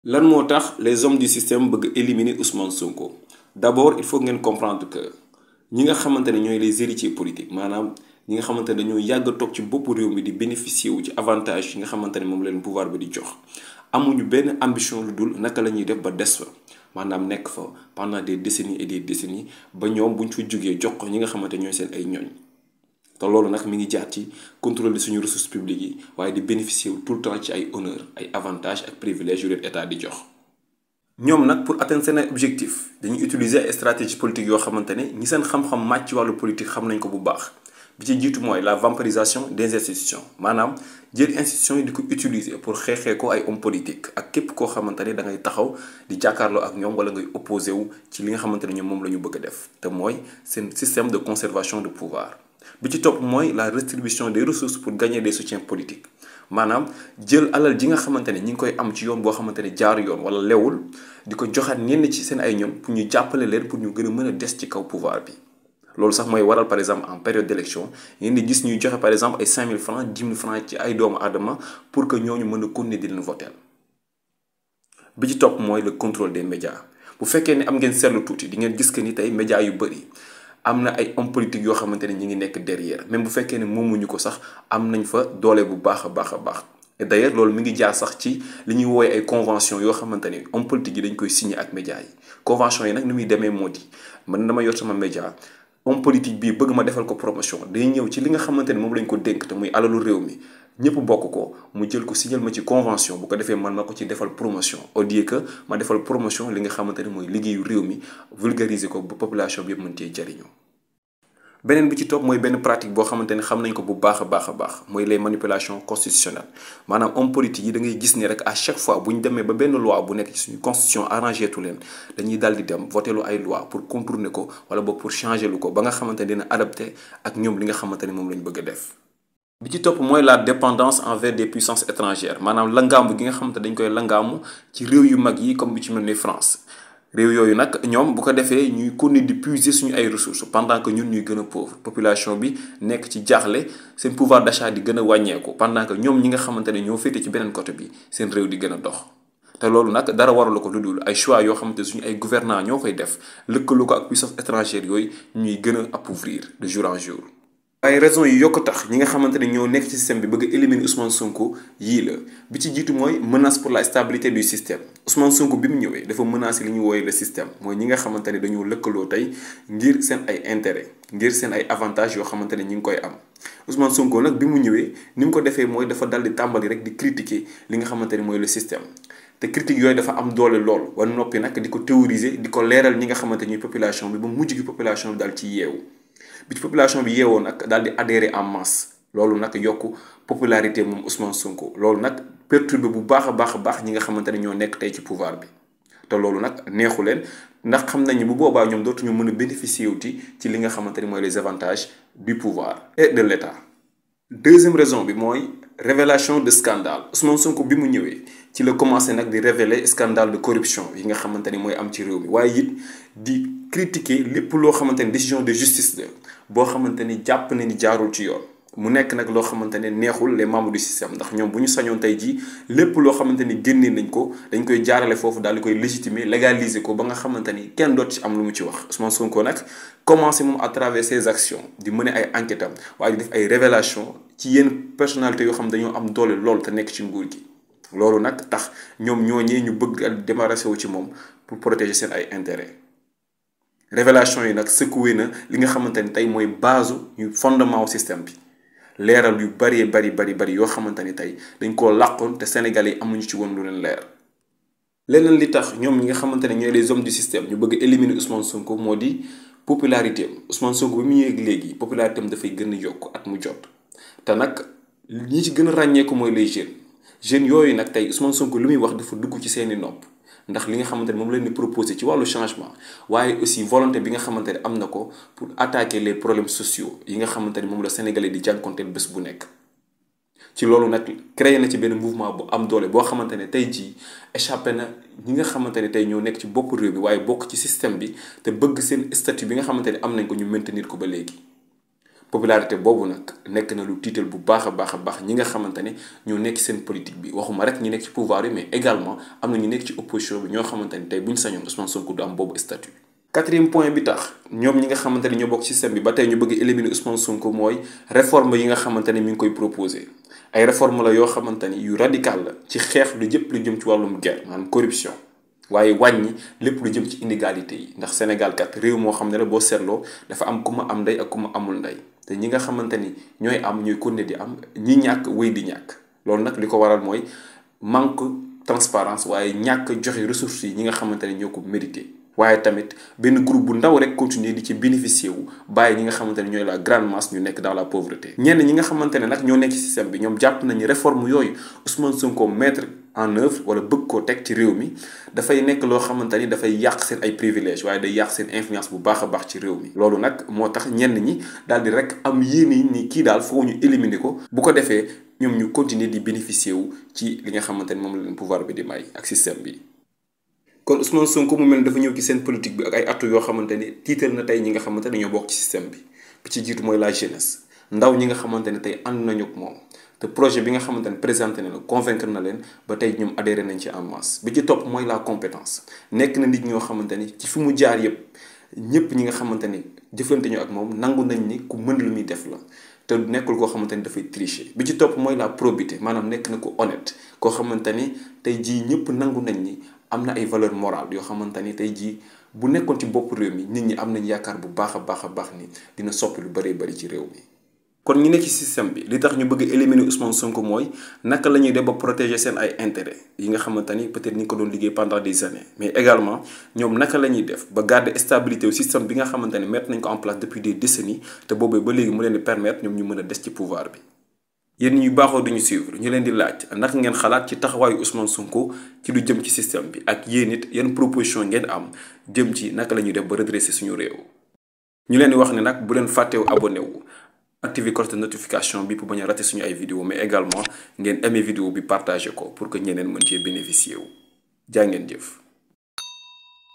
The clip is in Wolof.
lan moo tax les hommes du système bëgg éliminer Ousmane Sonko d'abord il faut ngeen comprendre que ñi nga xamante ne ñooy les héritiers politiques maanaam ñi nga xamante ne dañoo yàgg a toog ci boppu réew mi di bénéficier wu ci avantage yi nga xamante ne moom leen pouvoir bi di jox amuñu benn ambition lu dul naka la ñuy def ba des fa maanaam nekk fa pendant des décennies et des décennies ba ñoom buñ fa jógee jox ko ñi nga xamante ñooy seen ay ñooñ te loolu nag mi ngi jaar ci contrôle suñu ressources publiques yi waaye di bénéficier wu tout le temps ci ay honneur ay avantages ak privilèges yu leen état di jox. ñoom nag pour atteindre seen objectif dañuy utiliser ay stratégie politique yoo xamante ne ñi seen xam-xam màcc ci wàllu politique xam nañ ko bu baax bi ci jiitu mooy la vampirisation des institutions maanaam jël institutions yi di ko utiliser pour xeexee ko ay hommes politiques ak képp koo xamante ne da ngay taxaw di jàkkaarloo ak ñoom wala ngay opposé wu ci li nga xamante ne ñoom moom la ñu bëgg a def te mooy seen système de conservation de pouvoir. bi ci topp mooy la redistribution des ressources pour gagner des soutiens politiques maanaam jël alal ji nga xamante ne ñi ngi koy am ci yoon boo xamante ne jaar yoon wala lewul di ko joxaat ñenn ci seen ay ñoom pour ñu jàppale leen pour ñu gën a mën a des ci kaw pouvoir bi. loolu sax mooy waral par exemple en période d'élection ngeen di gis ñuy joxe par exemple ay 5000 francs 10 000 francs ci ay doomu aadama pour que ñooñu mën a continuer di leen voter bi ci topp mooy le contrôle des médias bu fekkee ne am ngeen seetlu tuuti di ngeen gis que ni tey médias yu bëri. am na ay hommes politiques yoo xamante ne ñi ngi nekk derrière même bu fekkee ne moomuñu ko sax am nañ fa doole bu baax a baax a baax et d'ailleurs loolu mi ngi jaar sax ci li ñuy woowee ay convention yoo xamante ne hommes politiques yi dañ koy signer ak médias yi convention yi nag ni muy demee moo di man dama yor sama média homme politique bii bëgg ma defal ko promotion day ñëw ci li nga xamante ne moom lañ ko dénk te muy alalu réew mi ñëpp bokk ko mu jël ko signal ma ci convention bu ko defee man ma ko ci defal promotion au lieu que ma defal promotion li nga xamante ne mooy liggéeyu réew mi vulgariser ko ba population bi yëpp mën cee jariñoo beneen bi ci topp mooy benn pratique boo xamante ne xam nañ ko bu baax a baax a baax mooy les manipulations constitutionnelles maanaam homme politique yi da ngay gis ne rek à chaque fois bu ñu demee ba benn loi bu nekk ci suñu constitution arrangé tu leen dañuy daal di dem voté lu ay loi pour contourner ko wala boog pour changer lu ko ba nga xamante ne dina adapté ak ñoom li nga xamante ne moom lañ bëgg a def. bi ci topp mooy la dépendance envers des puissances étrangères maanaam langaamu gi nga xamante dañ koy langaamu ci réew yu mag yi comme bi ci mel ni France. réew yooyu nag ñoom bu ko defee ñuy continuer di puiser suñu ay ressources pendant que ñun ñuy gën a pauvre population bi nekk ci jaaxle seen pouvoir d'achat di gën a wàññeeku pendant que ñoom ñi nga xamante ne ñoo féete ci beneen côté bi seen réew di gën a dox. te loolu nag dara waralu ko lu dul ay choix yoo xamante suñu ay gouvernants ñoo koy def lëkkaloo ko ak puissance étrangère yooyu ñuy gën a appauvrir de jour en jour. ay raisons yi yokk tax ñi nga xamante ne ñoo nekk ci système bi bëgg a éliminer Ousmane Sonko yii la bi ci jiitu mooy menace pour la stabilité du système Ousmane Sonko bi mu ñëwee dafa menacer li ñu wooye le système mooy ñi nga xamante ne dañoo lëkkaloo tey ngir seen ay intérêt ngir seen ay avantages yoo xamante ne ñi ngi koy am Ousmane Sonko nag bi mu ñëwee ni mu ko defee mooy dafa dal di tàmbali rek di critiquer li nga xamante ne mooy le système te critique yooyu dafa am doole lool wala noppi nag di ko théoriser di ko leeral ñi nga xamante ñuy population bi ba mujj gi population bi daal ci yeewu bi ci population bi yeewoo nag daal di adhérer en masse loolu nag yokk popularité moom Ousmane Sonko loolu nag perturbé bu baax a baax a baax ñi nga xamante ne ñoo nekk tey ci pouvoir bi te loolu nag neexu leen ndax xam nañu bu boobaa ñoom dootuñu mën a bénéficier wuti ci li nga xamante ne mooy les avantages du pouvoir et de l'État. deuxième raison bi mooy révélation de scandale Ousmane Sonko bi mu ñëwee ci la commencé nag di révéler scandale de corruption yi nga xamante ni mooy am ci réew mi waaye it di critiquer lépp loo xamante ni décision de justice la boo xamante ni jàpp na ni jaarul ci yoon mu nekk nag loo xamante ne neexul les membres du système ndax ñoom bu ñu sañoon tey jii lépp loo xamante ni génnee nañ ko dañ koy jaarale foofu daal di koy légitimer légaliser ko ba nga xamante ni kenn doot ci am lu mu ci wax Ousmane Sonko nag commencé moom à travers ses actions di mener ay enquêtes am waaye di def ay révélations ci yenn personnalités yoo xam dañoo am doole lool te nekk ci nguur gi loolu nag tax ñoom ñooñee ñu bëgg a débarrasser wu ci moom pour protéger seen ay intérêts révélation yi nag secoué na li nga xamante ni tey mooy base ñu fondement au système bi leeral yu bari bari bari bari yoo xamante ni tey dañ koo làqoon te Sénégalais yi amuñu ci woon lu leen leer. leneen li tax ñoom ñi nga xamante ne ñooy les hommes du système ñu bëgg éliminer Ousmane Sonko moo di popularité am Ousmane Sonko bi mu ñëwee léegi popularité am dafay gën a yokk at mu jot te nag ñi ci gën a ràññeeku mooy les jeunes jeunes yooyu nag tey Ousmane Sonko lu muy wax dafa dugg ci seeni nopp. ndax li nga xamante ne moom leen di proposer ci wàllu changement waaye aussi volonté bi nga xamante ne am na ko pour attaquer les problèmes sociaux yi nga xamante ne moom la sénégalais di jànkonteel bés bu nekk. ci loolu nag créé na ci benn mouvement bu am doole boo xamante ne tey jii échappé na ñi nga xamante ne tey ñoo nekk ci bopp réew bi waaye bokk ci système bi te bëgg seen statut bi nga xamante ne am nañ ko ñu maintenir ko ba léegi. popularité boobu nag nekk na lu tiital bu baax a baax a baax ñi nga xamante ne ñoo nekk seen politique bi waxuma rek ñi nekk ci pouvoir yi mais également am na ñu nekk ci opposition bi ñoo xamante ni tey bu ñu sañoon Ousmane Sonko du am boobu statut. quatrième point bi tax ñoom ñi nga xamante ne ñoo bokk système bi ba tey ñu bëgg éliminer Ousmane Sonko mooy réforme yi nga xamante ne mi ngi koy proposé ay réforme la yoo xamante ni yu radical la ci xeex lu jëpp lu jëm ci wàllum guerre maanaam corruption. waaye wàññi lépp lu jëm ci inégalité yi ndax Sénégal kat réew moo xam ne la boo seetloo dafa am ku ma am ndey ak ku ma amul ndey te ñi nga xamante ni ñooy am ñooy continuer di am ñi ñàkk wéy di ñàkk loolu nag li ko waral mooy manque transparence waaye ñàkk joxe ressources yi ñi nga xamante ne ñoo ko mérité. waaye tamit benn groupe bu ndaw rek continuer di ci bénéficier wu bàyyi ñi nga xamante ne ñooy la grande masse ñu nekk dans la pauvreté. ñenn ñi nga xamante ne nag ñoo nekk ci système bi ñoom jàpp nañu réforme yooyu Ousmane Sonko mettre en œuvre wala bëgg koo teg ci réew mi dafay nekk loo xamante ni dafay yàq seen ay privilèges waaye day yàq seen influence bu baax a baax ci réew mi. loolu nag moo tax ñenn ñi daal di rek am yéene ni kii daal foo ñu éliminer ko bu ko defee ñoom ñu continuer di bénéficier wu ci li nga xamante ni moom la leen pouvoir bi di may ak système bi. kon Ousmane Sonko mu mel ne dafa ñëw ci seen politique bi ak ay attu yoo xamante ni tiital na tey ñi nga xamante ne ñoo bokk ci système bi bi ci jiitu mooy la jeunesse ndaw ñi nga xamante ne tey ànd nañu ak moom te projet bi nga xamante ne présenté na la convaincre na leen ba tey ñoom adhéré nañ ci en masse bi ci topp mooy la compétence nekk na nit ñoo xamante ni ci fi mu jaar yëpp ñëpp ñi nga xamante ni jëflante ñu ak moom nangu nañ ni ku mën lu muy def la te nekkul koo xamante ni dafay tricher bi ci topp mooy la probité maanaam nekk na ku honnête koo xamante ni tey jii ñëpp nangu nañ ni am na ay valeur morale yoo xamante ni tey jii bu nekkoon ci bopp réew mi nit ñi am nañ yaakaar bu baax a baax a baax ni dina soppi lu bëree bëri ci réew mi. kon ñi nekk ci système bi li tax ñu bëgg éliminer Ousmane Sonko mooy naka la ñuy def ba protéger seen ay intérêt yi nga xamante ni peut-être ni ko doon liggéey pendant des années mais également ñoom naka la ñuy def ba garder stabilité au système bi nga xamante ni mettre nañ ko en place depuis des décennies te boobee ba léegi mu leen di permettre ñoom ñu mën a des ci pouvoir bi. yéen ñu baaxoo duñu suivre ñu leen di laaj naka ngeen xalaat ci taxawaayu Ousmane Sonko ci lu jëm ci système bi ak yéen it yan proposition ngeen am jëm ci naka la ñuy def ba redresser suñu réew. ñu leen di wax ne nag bu leen fàttewu abonné wu activer cloche de notification bi pour bañ a rater suñu ay vidéo mais également ngeen aimer vidéo bi partager ko pour que ñeneen mën cee bénéficier wu jaa ngeen jëf.